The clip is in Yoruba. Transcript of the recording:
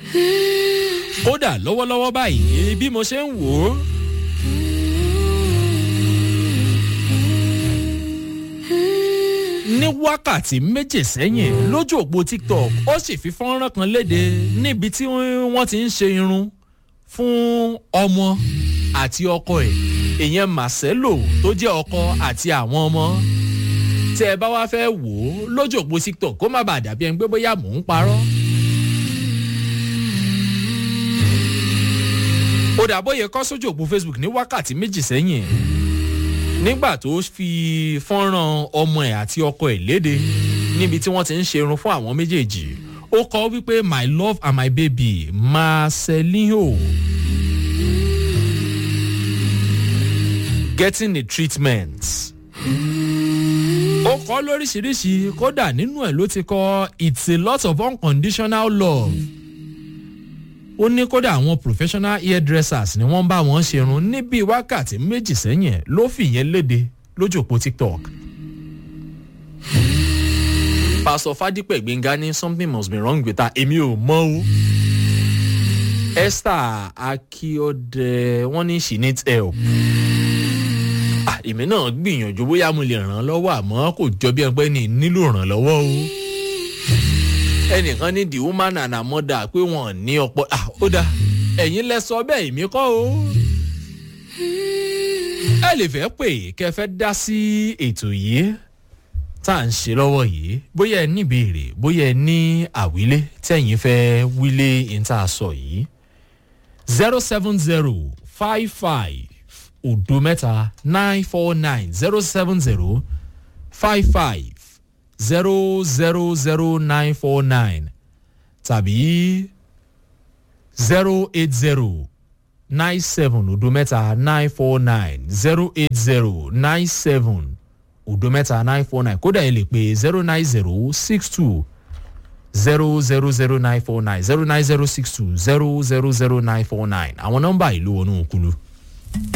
kódà lọ́wọ́lọ́wọ́ báyìí bí mo ṣe ń wò ó. ní wákàtí méje sẹ́yìn lójú òpó tiktok ó sì fi fọ́nrán kan léde níbi tí wọ́n ti ń ṣe irun fún ọmọ àti ọkọ ẹ̀ ìyẹn marcelo tó jẹ́ ọkọ àti àwọn ọmọ tẹ ẹ bá wá fẹ́ wò ó lójú òpó tiktok kó má bàa dàbí ẹni pé bóyá mò ń parọ́. ó dàbóyè kọ́ sójú òpó facebook ní wákàtí méjì sẹ́yìn nígbà tó fi fọ́nrán ọmọ ẹ̀ àti ọkọ ẹ̀ léde níbi tí wọ́n ti ń ṣe irun fún àwọn méjèèjì ó kọ wípé my love and my baby marcelinho getting the treatment ó kọ́ lóríṣiríṣi kódà nínú ẹ̀ ló ti kọ́ it's a lot of unconditional love ó ní kódà àwọn professional hairdressers ni wọ́n bá wọn ṣerun ní bíi wákàtí méjì sẹ́yìn ló fìyẹn léde lójú òpó tiktok. pásọ fádípẹ̀ gbẹ̀ngà ní something must be wrong with her èmi ò mọ o. esther akiode wọ́n ní she needs help. èmi náà gbìyànjú bóyá mo lè ràn án lọ́wọ́ àmọ́ kò jọ bí ẹgbẹ́ ní nílò ìrànlọ́wọ́ o ẹnìkan ní the woman and her mother pé wọn ní ọpọ ó dá ẹ̀yin lẹ sọ bẹ́ẹ̀ èmi kọ́ o. ẹ lè fẹ́ pè kẹ́ fẹ́ dá sí ètò yìí tá à ń ṣe lọ́wọ́ yìí bóyá ẹ ní ìbéèrè bóyá ẹ ní àwílé tẹ̀yìn fẹ́ wílé ìta sọ yìí zero seven zero five five odo mẹ́ta nine four nine zero seven zero five five zero zero zero nine four nine tàbí zero eight zero nine seven odo mẹ́ta nine four nine zero eight zero nine seven odo mẹ́ta nine four nine kódà ẹ lè pe zero nine zero six two zero zero zero nine four nine zero nine zero six two zero zero zero nine four nine àwọn nọ́mbà ìlú wọnú kulu.